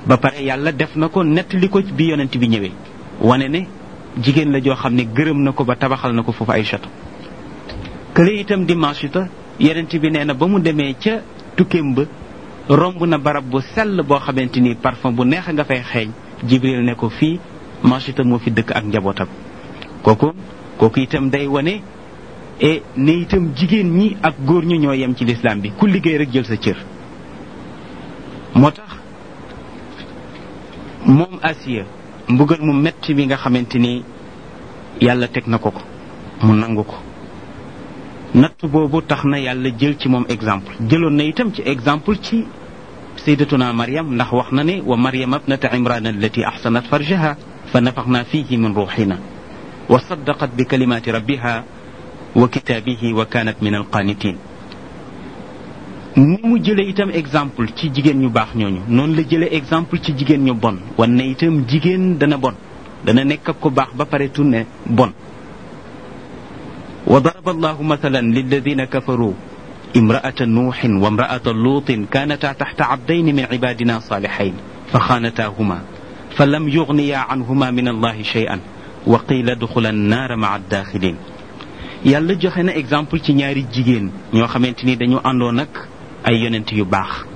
ba pare yàlla def na ko nettali ko bi yonent bi ñëwee wane ne jigéen la joo xam ne gërëm na ko ba tabaxal na ko foofu ay château kële itam di Maasita yonent bi nee na ba mu demee ca tukkeem ba romb na barab bu sell boo xamante ni parfum bu neex nga fay xeeñ Jibril ne ko fii Maasita moo fi dëkk ak njabootam kooku kooku itam day wane e ne itam jigéen ñi ak góor ñu ñoo yem ci lislaam bi ku liggéey rek jël sa cër moo tax moom Asiya mbugal mu metti bi nga xamante ni yàlla teg na ko ko mu nangu ko natt boobu tax na yàlla jël ci moom exemple jëloon na itam ci exemple ci sayyidatuna Maryam ndax wax na ne wa Maryam abnata Imran allati ahsanat farjaha fa nafaxna fihi min ruuxina wa saddaqat bi kalimaati rabbiha wa kitaabihi wa kaanat min alqaanitin ni mu jëlee itam exemple ci jigéen ñu baax ñooñu noonu la jëlee exemple ci jigéen ñu bon wan ne itam jigéen dana bon dana nekk ak ko baax ba pare tunne bon wa daraba allahu mathalan lilladina kafaru imraata nuuxin wa imraata luutin kaanataa taxta abdayni min cibaadina saalixayn fa xaanataahuma fa lam yugniya canhuma min allahi shay'an wa qiila duxula annaara maca addaaxilin yàlla joxe na exemple ci ñaari jigéen ñoo xamante ni dañu àndoon ak ay yonent yu baax